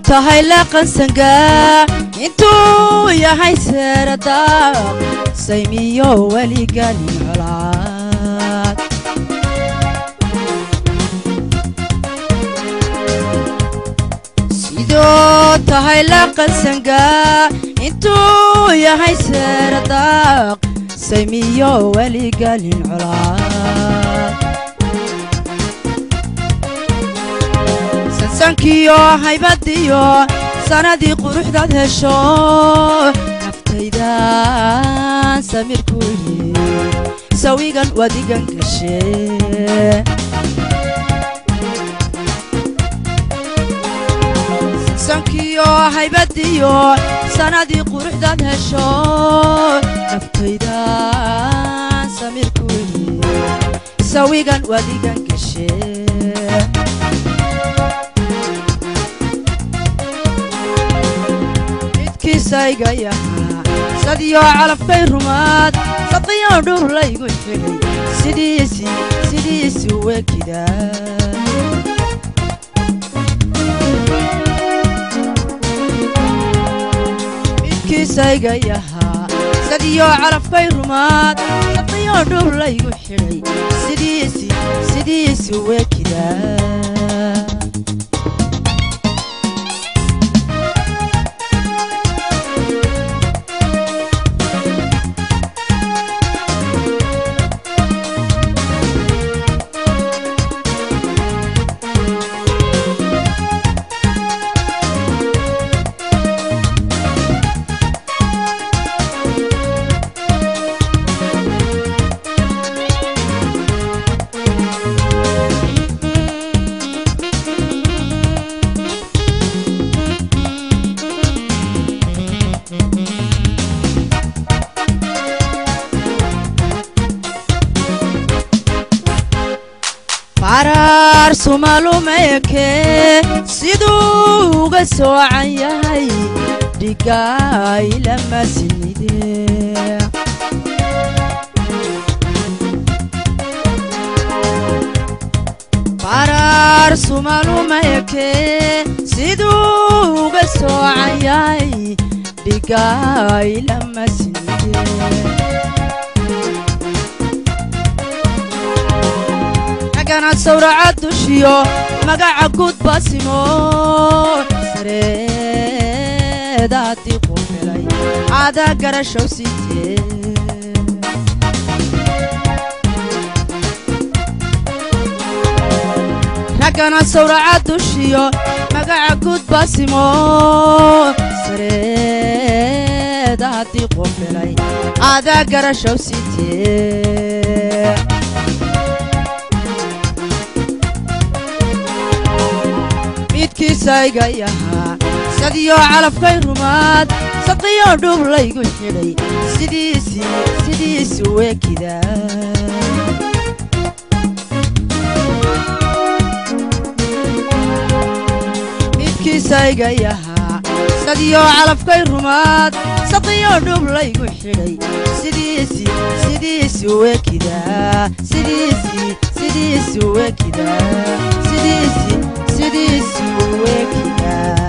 tahay laqansangaa intuu yahay seeradaaq saymiyo weliganin colaad sidoo tahay laqansangaa intuu yahay seeradaaq saymiyo weliganin colaad sansankiyo haybadiyo sanadii quruxdaad hesho naftaydan samirku yidhi sawigan wadigan gashe sansankiyo haybadiyo sanadii quruxdaad hesho naftaydan samirku yidhi sawigan wadigan gashe midkiisayga yahaa sadiyo calafkay rumaad sadiyo dhur laygu xidhay sidiisi sidiisi wekida midkiisayga yahaa sadiyo calafkay rumaad sadiyo dhur laygu xidhay sidiisi sidiisi wekida faraar sumalumeeke siduu uga soocan yahay dhigaay lama sinide faraar sumalumeeke siduu uga soocan yahay dhigaay lama sinide agana sawraca dushiyo magaca guud baasimo sareedaadii ku helay caada garashow siitee raggana sawraca dushiyo magaca guud baasimo sareedaadii ku helay caada garashow siitee midkiisayga yahaa sadiyo calafkay rumaad sadiyo dhub laygu xidhay sidiisi sidiisi wekida midkiisayga yahaa sadiyo calafkay rumaad sadiyo dhub laygu xidhay sidiisi sidiisi wekida sidiisi sidiisi wekida sidiisi sidiisi wekida